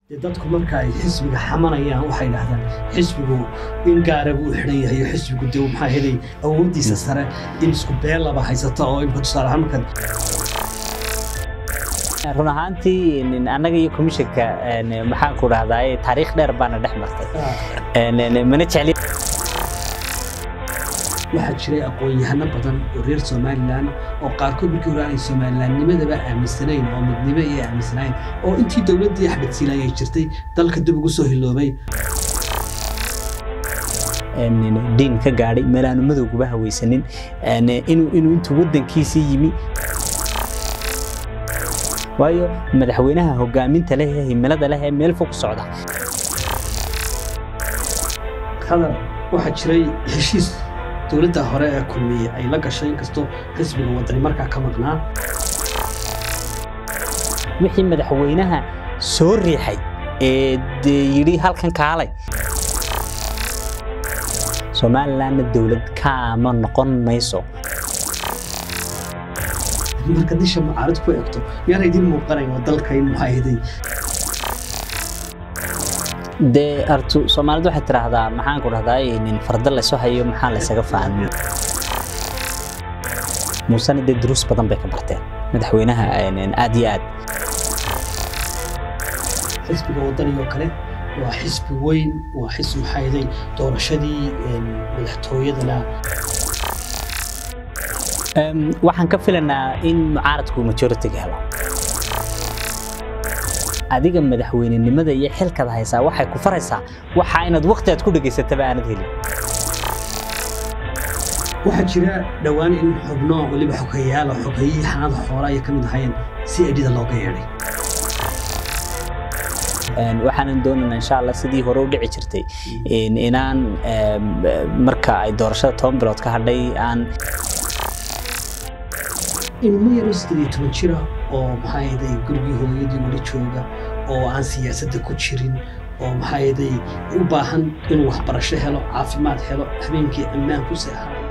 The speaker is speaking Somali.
dee dadku marka ay xisbiga xamanayaan waxay dhahdaan xisbigu in gaara buu u xidhan yahay xisbigu dee maxaa helay awooddiisa sare in isku beelaba haysata oo imka tusaale ahaan markan run ahaantii annaga iyo komishanka maxaan ku dhahdaa taariikh dheer baana dhex martay mana jecli waxaa jiray aqoon-yahano badan oo reer somalilan oo qaarkood markii hore aanay somalilannimadaba aaminsanayn oo midnimo iyo aaminsanayn oo intii dowladdii axmed siilaan ay jirtay dalka dib ugu soo hiloobay diin ka gaadhay meelaanu madowguba hawaysanin inuu intuu waddankiisii yimi waayo madaxweynaha hogaaminta leh ee himilada leh ee meel fog socda hadar waxaa jiray heshiis dowladda hore ee kulmiye ay la gashay inkastoo xisbiga wadani markaa ka maqnaa wixii madaxweynaha soo riixay ee dee yidhi halkan kaalay somalilandna dowlad kaama noqon mayso marka disha mucaarad ku egto miyaana idiin muuqanayo dalka in muxaahiday dee artu soomaalidu waxay tidhaahdaa maxaan ku dhahdaa nin farda laysu hayo maxaa laysaga fahmin muusena dee duruus badan bay ka barteen madaxweynaha aad iyo aad xisbiga waddanigoo kale waa xisbi weyn waa xisbi muxaahiday doorashadii madaxtooyadana waxaan ka filanaa in mucaaradku majoritiga helo adiga madaxweynenimada iyo xilkada haysaa waxay ku faraysaa waxa inaad waqti aad ku dhegaysataba aanad helin waxaa jira dhowaan in xubno weliba xogeyaala xogeyihii xanaada xoolaa ay ka mid ahaayeen si edhida looga yeedhay waxaanan doonaynaa insha allah sidii hore u dhici jirtay inaan marka ay doorashada toban bilood ka hadhay aan ilmo yaro siddeed iyo toban jira oo maxaa yeday gurigii hooyadii weli jooga oo aan siyaasadda ku jirin oo maxaa yeday u baahan inuu waxbarasho helo caafimaad helo habeenkii ammaan ku seexanay